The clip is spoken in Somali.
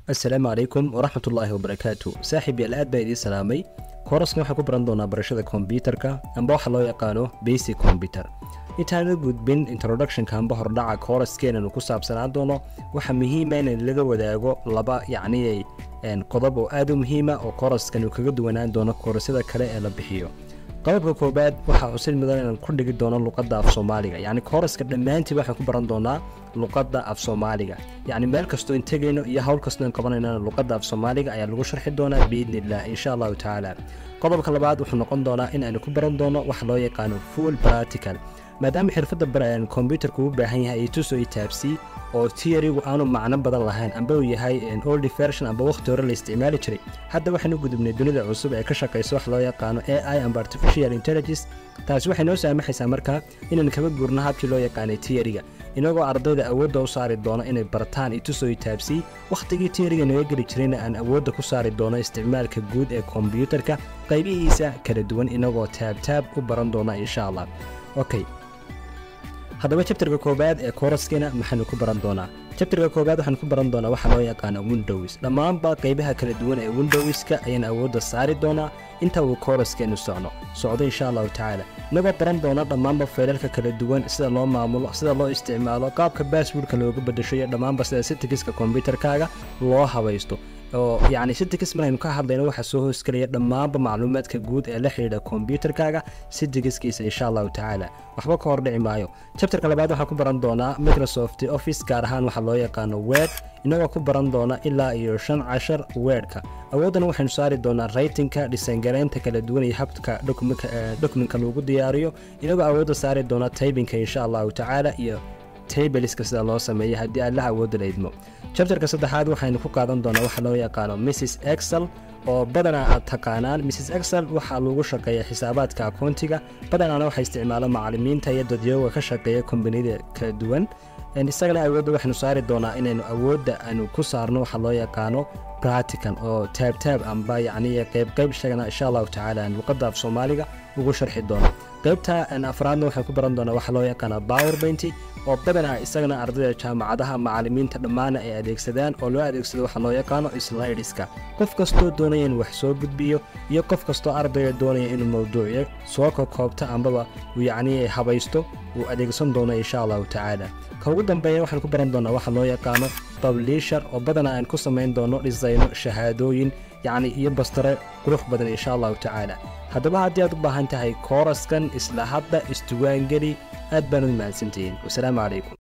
assalaamu calaykum waraxmat ullaahi wabarakaatu saaxiib yaal aad baa idiin salaamay kooraskan waxaan ku baran doonaa barashada kombyutarka amba waxa loo yaqaano basic combyuter intaana gudbin introductionka amba hordhaca kooraskeennanu ku saabsanaan doono waxaa muhiima in laga wadaago laba yacniyay qodob oo aad u muhiima oo kooraskan uu kaga duwanaan doono koorasyada kale ee la bixiyo qodobka koobaad waxaa xusid mudan inaan ku dhigi doono luqadda af soomaaliga yacni kooraska dhammaantii waxaan ku baran doonaa luqadda af soomaaliga yacni meel kastoo in tegayno iyo hawl kastoo in qabanaynana luqadda af soomaaliga ayaa lagu sharxi doonaa biidni illah insha allahu tacaala qodobka labaad wuxuu noqon doonaa in aynu ku baran doono waxa loo yaqaano full practical maadaama xirfadda kombyutarka uu baahan yahay ay tuso i taabsii oo tiyarigu aanu macno badan lahayn amba uu yahay old version amba wakhti hore la isticmaali jiray hadda waxaanu gudubnay dunida cusub ee ka shaqaysa wax loo yaqaano a i amba artificial intelligence taasi waxay noo saamaxaysaa markaa inaan kaba guurno habkii loo yaqaanay tiyariga inagoo ardayda awoodda u saari doono inay bartaan ituso i taabsii wakhtigii tiyariga naga geli jirayna aan awoodda ku saari doono isticmaalka guud ee kombyutarka qaybihiisa kala duwan inagoo taabtaab u baran doona insha allah okay haddaba jabtarka koowaad ee kooraskeena maxaanu ku baran doonaa jabtarka koowaad waxaan ku baran doonaa waxa loo yaqaano windows dhammaanba qaybaha kala duwan ee windowska ayaan awoodda saari doonaa inta uu kooraskeenu socno socdo insha allahu tacaala inagoo baran doona dhammaanba feelalka kala duwan sida loo maamulo sida loo isticmaalo qaabka baaswordka looga bedasho iyo dhammaanba sida sitikiska kombyutarkaaga loo habaysto oo yacni sitikis maraynu ka hadlayno waxaa soo hoosgelaya dhammaanba macluumaadka guud ee la xidhiidha kombyutarkaaga sitikiskiisa insha allahu tacaala waxba ka hordhici maayo jabtarka labaad waxaan ku baran doonaa microsoft office gaar ahaan waxaa loo yaqaano wed inagoo ku baran doona ilaa iyo shan cashar weedhka awooddan waxaynu saari doonaa raytinka dhisangareynta kala duwan iyo habka dokumentka lagu diyaariyo inagoo awoodda saari doona taybinka insha allahu tacaala iyo taybeliska sida loo sameeya haddii aad la awoodda la idmo jabtarka saddexaad waxaynu ku qaadan doonaa waxa loo yaqaano mrs excel oo badanaa aad taqaanaan mrs excel waxaa lagu shaqeeya xisaabaadka akoontiga badanaana waxaa isticmaalo macalimiinta iyo dadyooga ka shaqeeya kombaniyada kala duwan isagana awoodda waxaynu saari doonaa inaynu awoodda aynu ku saarno waxa loo yaqaano bratican oo taabtaab amba yacni qaybqayb isagana insha allahu tacaala aan luqadda af soomaaliga ugu sharxi doono qaybta afraadna waxaan ku baran doonaa waxa loo yaqaana power bainty oo badanaa isagana ardayda jaamacadaha macalimiinta dhammaana ay adeegsadaan oo loo adeegsado waxa loo yaqaano slidiska qof kastoo doonaya in wax soo gudbiyo iyo qof kastoo ardayga doonaya inuu mawduucyo soo kokoobto ambaba uu yacni habaysto uu adeegsan doono insha allahu tacaala ka ugu dambeeya waxaan ku baran doonaa waxa loo yaqaano publisher oo badanaa aan ku samayn doono dhisayno shahaadooyin yacni iyo bastare qurux badan insha allahu tacaala haddaba haddii aad u baahan tahay kooraskan isla hadda istuwaangeli aad baanad mahadsantihiin wasalaamu calaykum